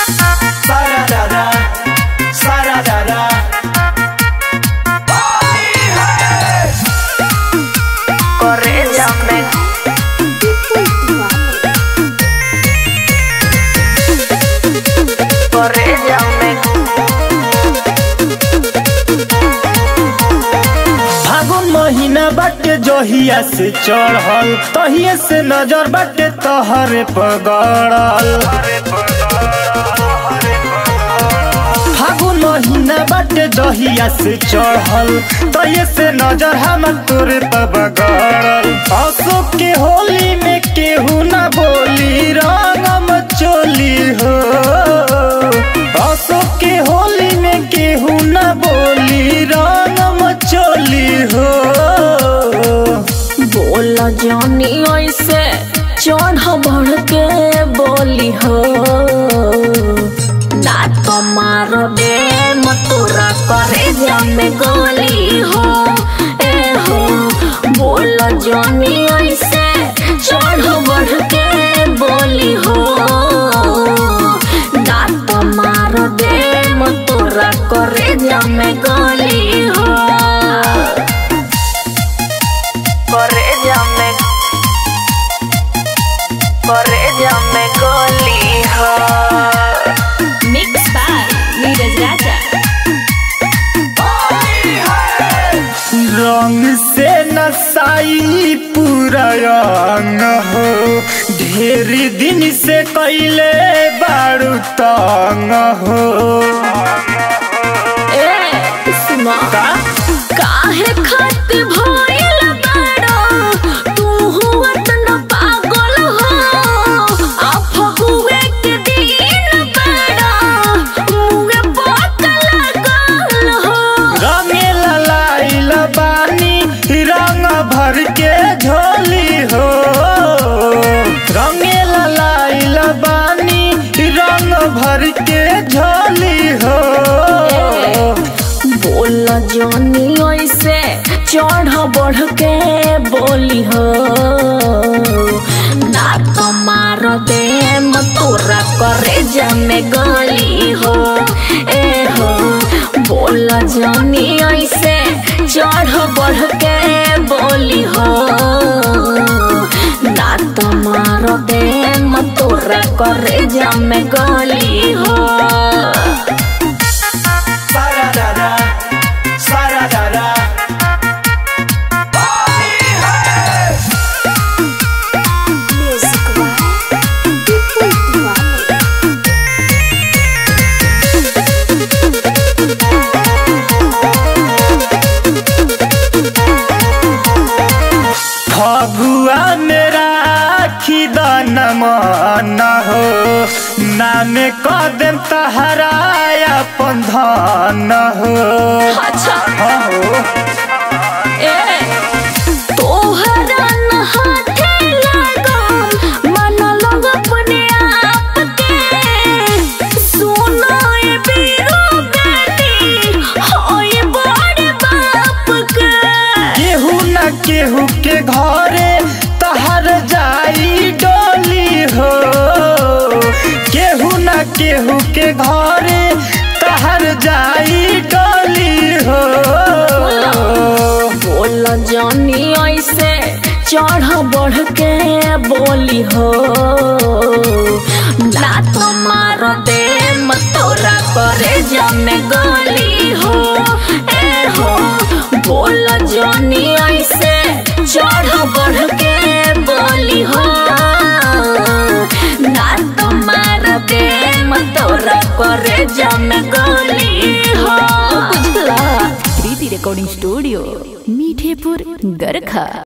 Sararara, sararara. Corréllame. Corréllame. फागुन महीना बाटे जहिया से चढ़ल तहिए से नजर बाटे तहरे पगड़ल फागुन महीना बाटे जहिया से चढ़ल तहिए से नजर हम तोरे पर बगड़ल अशोक के होली में केहू ना बोली रंगम चोली हो अशोक के होली में केहू ना बोली रंगम चोली हो बोल जानी ऐसे चढ़ बढ़ के बोली हो ना तो मार दे मतोरा करे जमे गोली हो ए हो बोल जानी ऐसे चढ़ बढ़ के बोली हो ना तो मार दे मतोरा करे जमे गोली हो Corréllame Corréllame goli ho Mix by Neeraj Raja रंग से नसाई पूरा अंग हो ढेर दिन से कैले बारू तंग हो ए सुना का काहे खत भइल बाड़ो तू हुआ न पागल हो आ फगुए के दिन बाड़ो मुगे पक लागल हो रंगे लाइल बानी रंग भर के झोली हो रंगे लाइल बानी रंग भर के झोली हो बोल जानी ऐसे चढ़ बढ़ के बोली हो ना तो मार दे तोरा करे जमे गली हो ए हो बोल जानी ऐसे चढ़ बढ़ के बोली हो ना तो मार दे तोरा करे जमे गली हो Sararara, sararara. फगुआ मेरा खिदन मन हो नाम कदम तहराया अपन धन हो अच्छा हाँ हो ए तोहरा न हाथे लागम मन लग अपने आप के सुनो ए बीरो गानी होए बड़े बाप के केहू न केहू के घरे तहर जाई डोली हो केहू न केहू के घरे तहर जाई डोली हो बोल जानी ऐसे चढ़ बढ़ के बोली हो ना तो मार दे तोरा करे जमे गली हो ए हो बोल जानी ऐसे चढ़ बढ़ के बोली हो ना तो मार दे तोरा करे जमे गली हो बुझला प्रीति रिकॉर्डिंग स्टूडियो मीठेपुर गरखा